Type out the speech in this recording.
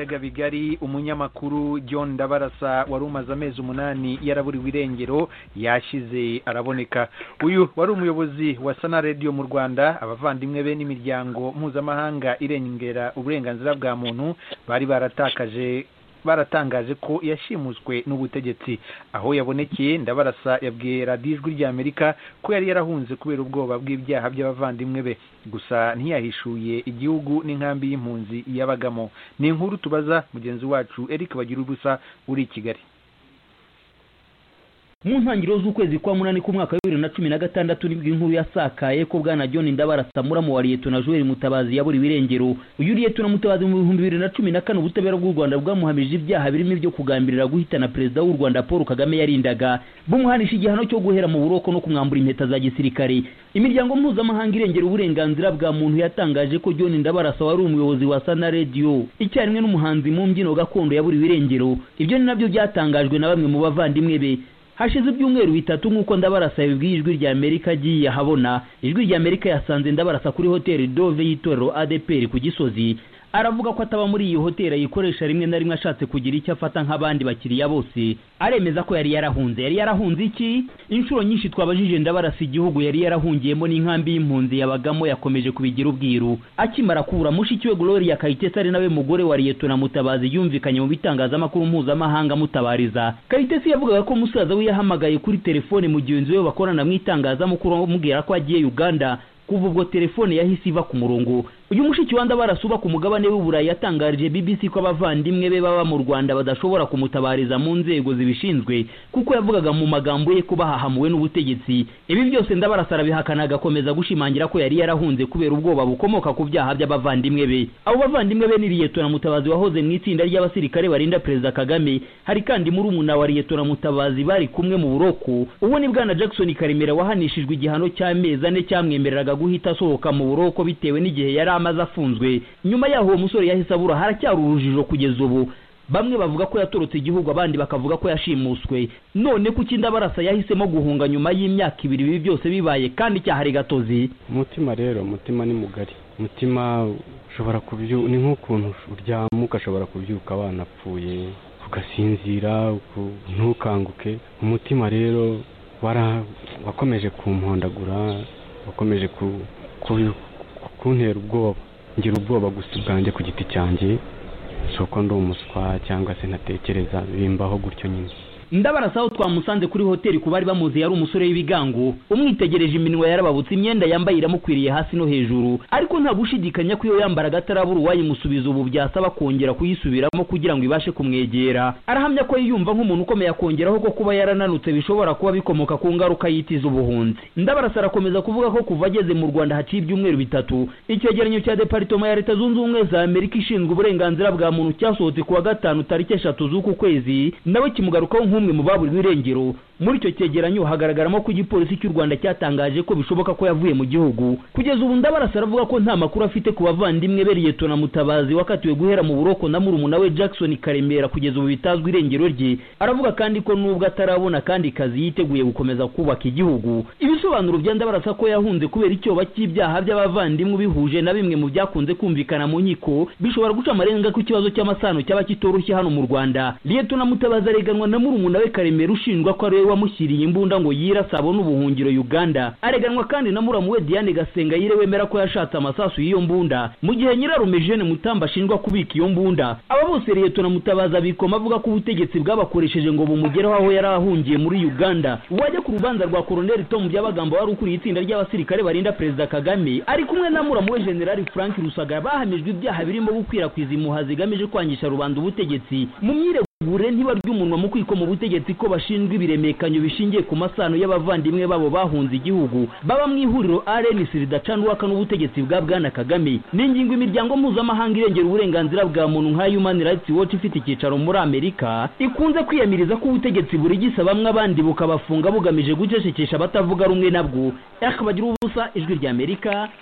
yaga bigari umunyamakuru john ndabarasa wari umaze amezi umunani yaraburiwe irengero yashyize araboneka uyu wari umuyobozi wa sana radiyo mu rwanda abavandimwe be n'imiryango mpuzamahanga irengera uburenganzira bwa muntu bari baratakaje baratangaje ko yashimuswe n'ubutegetsi aho yabonekeye ndabarasa yabwiye radiyo ijwi ry'amerika ko yari yarahunze kubera ubwoba bw'ibyaha by'abavandimwe be gusa ntiyahishuye igihugu n'inkambi y'impunzi yabagamo ni inkuru tubaza mugenzi wacu eric bagira ubusa uri i kigali mu ntangiriro z'ukwezi kwa munani k'umwaka wa bibiri na cumi na gatandatu nibwo inkuru yasakaye ko bwana john ndabarasa muramu wa liyetona joel mutabazi yaburiwe irengero uyu liyetona mutabazi mu bihumbi bibiri na cumi na kane ubutabera bw'u rwanda bwamuhamije ibyaha birimo ibyo kugambirira guhitana perezida w'u rwanda paul kagame yarindaga bumuhanisha igihano cyo guhera mu buroko no kumwambura impeta za gisirikare imiryango mpuzamahanga irengera uburenganzira bwa muntu yatangaje ko john ndabarasa wari umuyobozi wa sana radiyo icyarimwe n'umuhanzi mu mbyino gakondo yaburiwe irengero ibyo ni nabyo byatangajwe na bamwe mu bavandimwe be hashize ibyumweru bitatu nk'uko ndabarasa yabibwiye ijwi ry'amerika agiye ahabona ijwi ry'amerika yasanze ndabarasa kuri hoteli dove y'itorero adeperi ku gisozi aravuga ko ataba muri iyi hoteli ayikoresha rimwe na rimwe ashatse kugira icyo afata nk'abandi bakiriya bose aremeza ko yari yarahunze yari yarahunze iki inshuro nyinshi twabajije ndabarasa igihugu yari yarahungiyemo n'inkambi y'impunzi yabagamo yakomeje kubigira ubwiru akimara kubura mushiki we gloria kayitesi ari nawe mugore wa liyetona mutabazi yumvikanye mu bitangazamakuru mpuzamahanga mutabariza kayitesi yavugaga ko musaza we yahamagaye kuri telefone mugenzi we bakorana mu itangazamakuru amubwira ko agiye uganda kuva ubwo telefone yahise iva ku murongo uyu mushiki wa ndabarasa uba ku mugabane w'uburayi yatangarije bbc ko abavandimwe be baba mu rwanda badashobora kumutabariza mu nzego zibishinzwe kuko yavugaga mu magambo ye ko bahahamuwe n'ubutegetsi ibi byose ndabarasa arabihakana agakomeza gushimangira ko yari yarahunze kubera ubwoba bukomoka ku byaha by'abavandimwe be abo bavandimwe be ni liyetona mutabazi wahoze mu itsinda ry'abasirikare barinda perezida kagame hari kandi murumuna wa liyetona mutabazi bari kumwe mu buroko uwo ni bwana jackson karemera wahanishijwe igihano cy'amezi ane cyamwemereraga guhita asohoka mu buroko bitewe n'igihe yari amaze afunzwe nyuma yaho uwo musore yahise abura haracyari urujijo kugeza ubu bamwe bavuga ko yatorotse igihugu abandi bakavuga ko yashimuswe none kuki ndabarasa yahisemo guhunga nyuma y'imyaka ibiri ibi byose bibaye kandi cyahari gatozi umutima rero umutima ni mugari umutima ushobora kubyuka ni nk'ukuntu uryama ugashobora kubyuka wanapfuye ugasinzira ntukanguke umutima rero wakomeje kumpondagura wakomeje kuntera ubwoba ngira ubwoba gusa ubwanjye ku giti cyanjye si uko ndi umuswa cyangwa se ntatekereza bimbaho gutyo nyine ndabarasaho twamusanze kuri hoteli ku bari bamuzi yari umusore w'ibigango umwitegereje iminwa yarababutse imyenda yambaye iramukwiriye hasi no hejuru ariko nta gushidikanya ko iyo yambaraga atarabura uwayimusubiza ubu byasaba kongera kuyisubiramo kugira ngo ibashe kumwegera arahamya ko yiyumva nk'umuntu ukomeye akongeraho ko kuba yarananutse bishobora kuba bikomoka ku ngaruka y'itiza ubuhunzi ndabarasa arakomeza kuvuga ko kuva ageze mu rwanda haciye ibyumweru bitatu icyegeranyo cya deparitoma ya leta zunze ubumwe za amerika ishinzwe uburenganzira bwa muntu cyasohotse kuwa gatanu tariki eshatu z'uku kwezi nawe kimugarukaho nk'u nk'umwe mu baburiwe irengero muri icyo cyegeranyo hagaragaramo ko igipolisi cy'u rwanda cyatangaje ko bishoboka ko yavuye mu gihugu kugeza ubu ndabarasa aravuga ko nta makuru afite ku bavandimwe be liyetona mutabazi wakatiwe guhera mu buroko na murumuna we jackson karemera kugeza ubu bitazwi irengero rye aravuga kandi ko nubwo atarabona kandi kazi yiteguye gukomeza kubaka igihugu ibisobanuro bya ndabarasa ko yahunze kubera icyoba cy'ibyaha by'abavandimwe bihuje na bimwe mu byakunze kumvikana mu nkiko bishobora guca amarenga ku kibazo cy'amasano cyaba kitoroshye hano mu rwanda liyetona mutabazi areganwa na murumuna nawe karemera ushinjwa ko ariwe wamushyiriye imbunda ngo yirase abone ubuhungiro uganda areganwa kandi na muramu we diane gasengayire wemera ko yashatse amasasu y'iyo mbunda mu gihe nyirarume jene mutamba ashinjwa kubika iyo mbunda aba bose liyetona mutabaza abikoma avuga ko ubutegetsi bwabakoresheje ngo bumugereho aho yari ahungiye muri uganda uwajya ku rubanza rwa koroneli tom byabagamba wari ukuriye itsinda ry'abasirikare barinda perezida kagame ari kumwe na muramu we generali frank rusagara bahamijwe ibyaha birimo gukwirakwiza impuha zigamije kwangisha rubanda ubutegetsi mu myire gure ntiba ry'umunwa mu kwiko mu butegetsi ko bashinzwe ibiremekanyo bishingiye ku masano y'abavandimwe babo bahunze igihugu baba mu ihuriro RNC ridacanwaka n'ubutegetsi bwa Bwana Kagame n'ingingo imiryango mpuzamahanga irengera uburenganzira bwa muntu nka Human Rights Watch ifite icyicaro muri Amerika ikunze kwiyamiriza ko ubutegetsi buri gisaba bamwe abandi bukabafunga bugamije gucecekesha abatavuga rumwe nabwo ariko bagira ubusa ijwi ry'Amerika